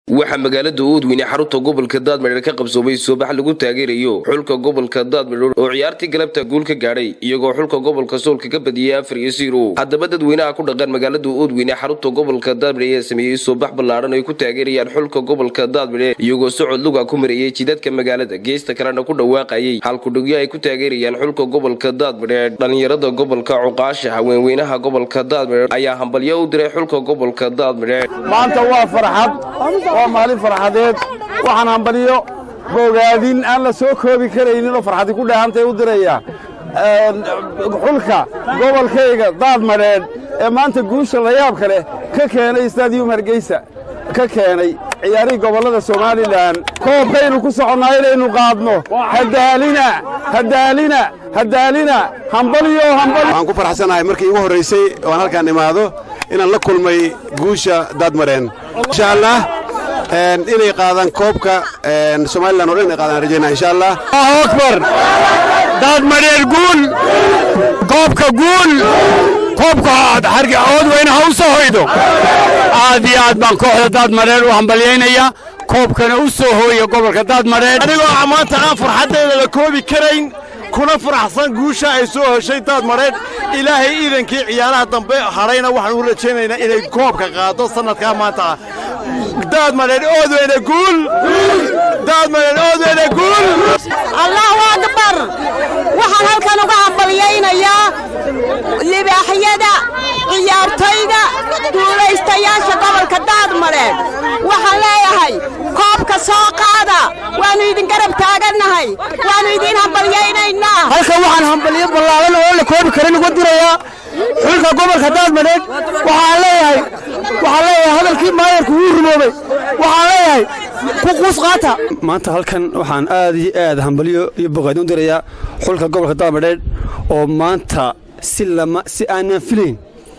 waxaa magaalada oodweyne xarunta gobolka daadmadheer ka qabsoomay soobax lagu taageerayo xulka gobolka daadmadheer oo ciyaartii galabta guul ka gaadhay iyagoo xulka gobolka soolka ka badiyey afar iyo ziro haddaba dadweynaha ku dhaqan magaalada oodweyne xarunta gobolka daadmadheer ayaa sameeyey soobax ballaadhan ay ku taageerayaan xulka gobolka daadmadheer iyagoo socod luga ku marayey jidadka magaalada geesta kalena ku dhawaaqayay halkudhigyo ay ku taageerayaan xulka gobolka daadmadheer dhalinyarada gobolka cuqaasha haweenweynaha gobolka daadmadheer ayaa hambalyo u diray xulka gobolka daadmadheer maanta waa farxad waa maalin farxadeed waxaan hambaliyo bogaadin aan la soo koobi karaynin oo farxadi ku dheehantay u diraya xulka gobolkayga daadmadheedh ee maanta guusha layaabka leh ka keenay stadium hargeysa ka keenay ciyaarihii gobollada somalilan koobkaynu ku soconnaa inaynu qaadno hadaalina hadaalina hadaalina hambaliyo hambali waxaan ku farxsanahay markii igu horraysay oo aan halkaan imaado inaan la kulmay guusha daadmareen insha allah inay qaadaan koobka somalilan o dhan inay qaadaan rajaynaa insha allah allahu akbar daadmadheer guul koobka guul koobka oodweyne ha u soo hoydo aad iyo aad baan kooxda daadmadheer u hambalyaynaya koobkana u soo hooya gobolka daadmadheer anigoo maanta aan farxaddayda la koobi karayn kuna faraxsan guusha ay soo heshay daadmadheedh ilaahay iidankii ciyaaraha dambe hadhayna waxaan u rajaynaynaa inay koobka qaado sannadkaa maanta ah daadmadheedh oodweyne guul daadmadheedh oodweyne guul allahu akbar waxaan halkan uga hambalyaynayaa libaaxyada ciyaartoyda duulaystayaasha gobolka daadmadheedh waxaan leeyahay koobka soo qaada waannu idin garab taagannahay waannu idiin hambalyaynaynaa halkan waxaan hambalyo ballaadan oo la koobi karin uga dirayaa xulka gobolka daadmadheedh waxaan leeyahay waxaan leeyahay hadalkii maayarku wuu rumoobay waxaan leeyahay ku quus qaata maanta halkan waxaan aad iyo aad hambalyo iyo bogaadin u dirayaa xulka gobolka daadmadheedh oo maanta si lama si aanan filayn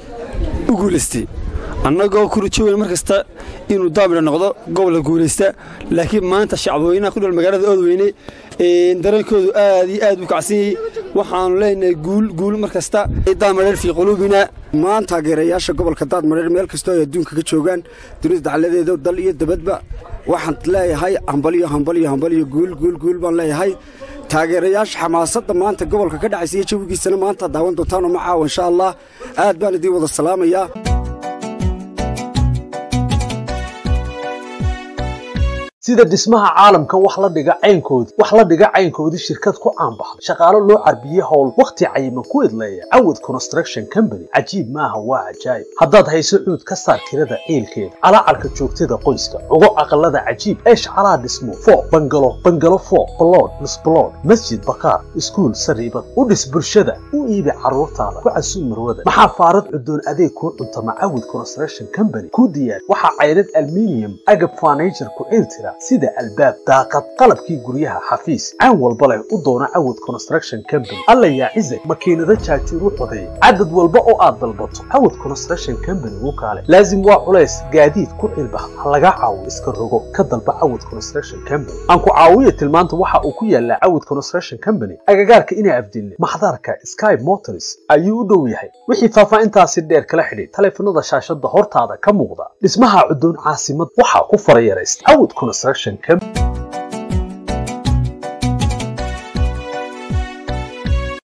u guulaystay annagoo ku rajoweyn mar kasta inuu daamidha noqdo gobolka guulaysta laakiin maanta shacbweynaha ku dhol magaalada oodweyne dareenkoodu aad iyo aad u kacsan yahay waxaannu leenahay guul guul mar kasta daadmadheer fii quluubina maan taageerayaasha gobolka daadmadheer meel kastoo ay adduunka ka joogaan dunida dacladeeda dal iyo dabadba waxaan leeyahay hambalyo hambalyo hambalyo guul guul guul baan leeyahay taageerayaasha xamaasadda maanta gobolka ka dhacaysa iyo jawigiisana maanta daawan doontaanoo ma caawa insha allah aad baan idiin wada salaamayaa sida dhismaha caalamka wax la dhiga caynkoodii wax la dhiga caynkoodii shirkad ku caanbaxday shaqaalo loo carbiyey howl wakhti cayiman ku idleeya cawad construction company cajiib maaha waa cajaayib haddaad hayso cuud ka saar tirada ciilkeeda calaacarka joogtada qoyska ugo aqalada cajiib eesh calaa dhismo foo bangalo bangalo foo balood misbalood masjid bakaar iskuul sariibad u dhis bulshada u iibi carruurtaada ku casuum marwada maxaa faarad cudoon adeeg kuu cuntama cawad construction company ku diyaar waxaa caydhad alminium agab furniture ku ciiltira sida albaab daaqad qalabkii guryaha xafiis caan walba leh u doona cawad construction company alla yaa cizag makiinado jaajuur u codeeya cadad walba oo aad dalbato cawad construction company u kaale laazim waa culays gaadiid ku cilbax ha laga caawiyo iska rogo ka dalba cawad construction company aan ku caawiya tilmaanta waxa uu ku yaalaa cawad construction company agagaarka inaa afdilne maxdarka sky motors ayuu u dhow yahay wixii faahfaahintaasi dheer kala xidhay taleefanada shaashada hortaada ka muuqda dhismaha cudoon caasimad waxaa ku farayaraysta cawad construction company